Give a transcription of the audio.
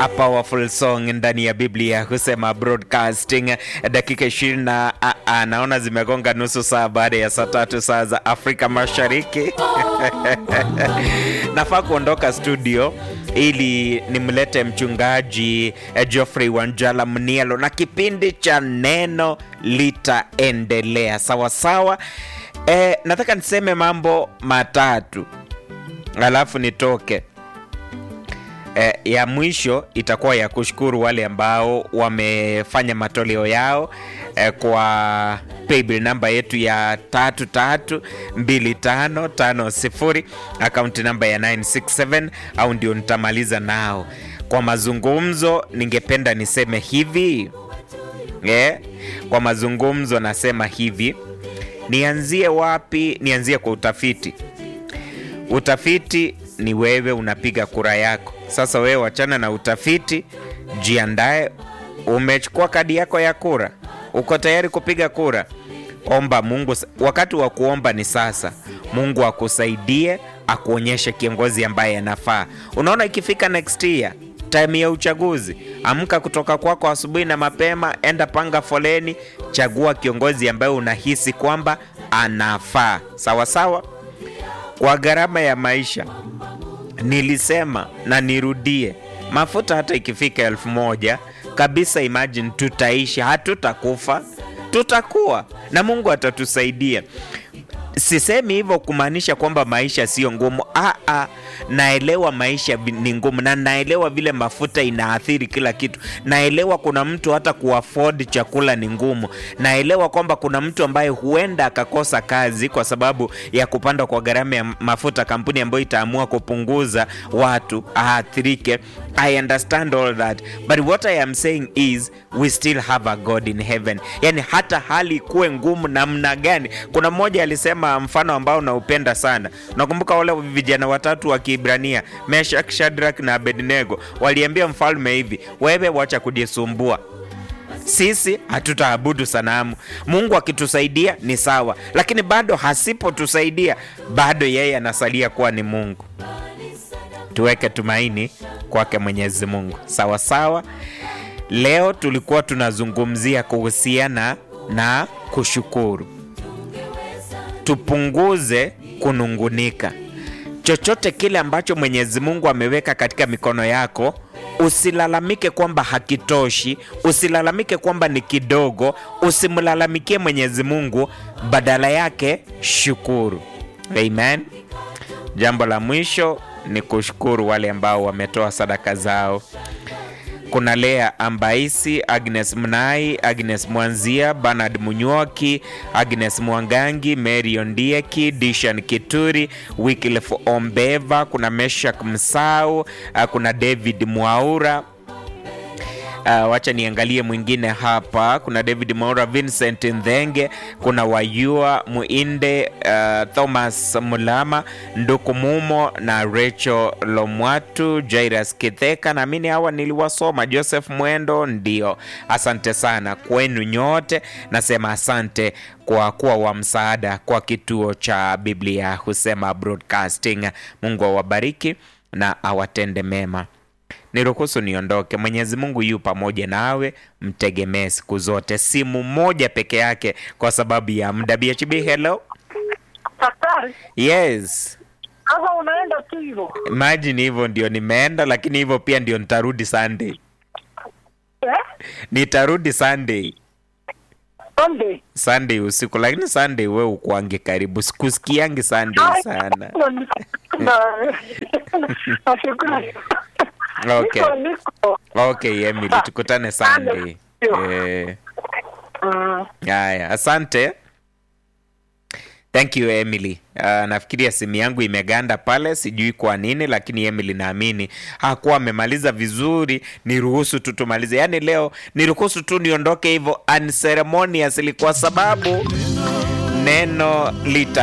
a powerful song ndani ya Biblia husema broadcasting. Dakika ishirini na naona zimegonga nusu saa baada ya saa tatu saa za Afrika Mashariki. Nafaa kuondoka studio ili nimlete mchungaji eh, Geoffrey Wanjala Mnielo na kipindi cha neno litaendelea sawa sawa. Eh, nataka niseme mambo matatu alafu nitoke. Eh, ya mwisho itakuwa ya kushukuru wale ambao wamefanya matoleo yao eh, kwa paybill namba yetu ya tatu tatu mbili tano tano sifuri akaunti namba ya 967 au ndio nitamaliza nao kwa mazungumzo. Ningependa niseme hivi eh, kwa mazungumzo nasema hivi, nianzie wapi? Nianzie kwa utafiti. Utafiti ni wewe unapiga kura yako. Sasa wewe wachana na utafiti, jiandae. Umechukua kadi yako ya kura, uko tayari kupiga kura? Omba Mungu. Wakati wa kuomba ni sasa. Mungu akusaidie, akuonyeshe kiongozi ambaye anafaa. Unaona, ikifika next year time ya uchaguzi, amka kutoka kwako asubuhi na mapema, enda panga foleni, chagua kiongozi ambaye unahisi kwamba anafaa. Sawa sawa. Kwa gharama ya maisha nilisema na nirudie, mafuta hata ikifika elfu moja kabisa, imagine tutaishi, hatutakufa, tutakuwa na Mungu atatusaidia. Sisemi hivyo kumaanisha kwamba maisha sio ngumu. Aa, naelewa maisha ni ngumu na naelewa vile mafuta inaathiri kila kitu. Naelewa kuna mtu hata kuafford chakula ni ngumu. Naelewa kwamba kuna mtu ambaye huenda akakosa kazi kwa sababu ya kupanda kwa gharama ya mafuta, kampuni ambayo itaamua kupunguza watu aathirike. I understand all that but what I am saying is we still have a God in heaven. Yani hata hali kuwe ngumu namna gani. Kuna mmoja alisema mfano ambao naupenda sana. Nakumbuka wale vijana watatu wa Kiebrania, Meshak, Shadrach na Abednego waliambia mfalme hivi, wewe wacha kujisumbua sisi hatutaabudu sanamu. Mungu akitusaidia ni sawa, lakini bado hasipotusaidia, bado yeye anasalia kuwa ni Mungu. Tuweke tumaini kwake Mwenyezi Mungu. Sawa sawa. Leo tulikuwa tunazungumzia kuhusiana na kushukuru. Tupunguze kunungunika. Chochote kile ambacho Mwenyezi Mungu ameweka katika mikono yako, usilalamike kwamba hakitoshi, usilalamike kwamba ni kidogo, usimlalamikie Mwenyezi Mungu, badala yake shukuru. Amen. Jambo la mwisho ni kushukuru wale ambao wametoa sadaka zao. Kuna Lea Ambaisi, Agnes Mnai, Agnes Mwanzia, Bernard Munywoki, Agnes Mwangangi, Mary Ondieki, Dishan Kituri, Wycliffe Ombeva, kuna Meshak Msau, kuna David Mwaura. Uh, wacha niangalie mwingine hapa. Kuna David Mwaura, Vincent Ndhenge, kuna Wayua Muinde, uh, Thomas Mulama, Nduku Mumo na Rachel Lomwatu, Jairus Kitheka. Naamini hawa niliwasoma. Joseph Mwendo, ndio. Asante sana kwenu nyote, nasema asante kwa kuwa wa msaada kwa kituo cha Biblia husema Broadcasting. Mungu awabariki na awatende mema. Niruhusu niondoke. Mwenyezi Mungu yu pamoja nawe, mtegemee siku zote. Simu moja peke yake kwa sababu ya muda. BHB, hello. Daktari, Yes, sasa unaenda tu hivyo imagine hivyo ndio nimeenda, lakini hivyo pia ndio nitarudi Sunday. eh? Nitarudi Sunday, Sunday. Sunday usiku, lakini Sunday we ukuange karibu, sikusikiangi Sunday sana. Nashukuru. Okay. Niko, niko. Okay, Emily, tukutane Sunday. Eh, Mm. haya, asante. Thank you Emily. Uh, nafikiria simu yangu imeganda pale, sijui kwa nini, lakini Emily naamini hakuwa amemaliza vizuri. Niruhusu tu tumalize, yaani leo niruhusu tu niondoke hivyo unceremoniously, kwa sababu neno lita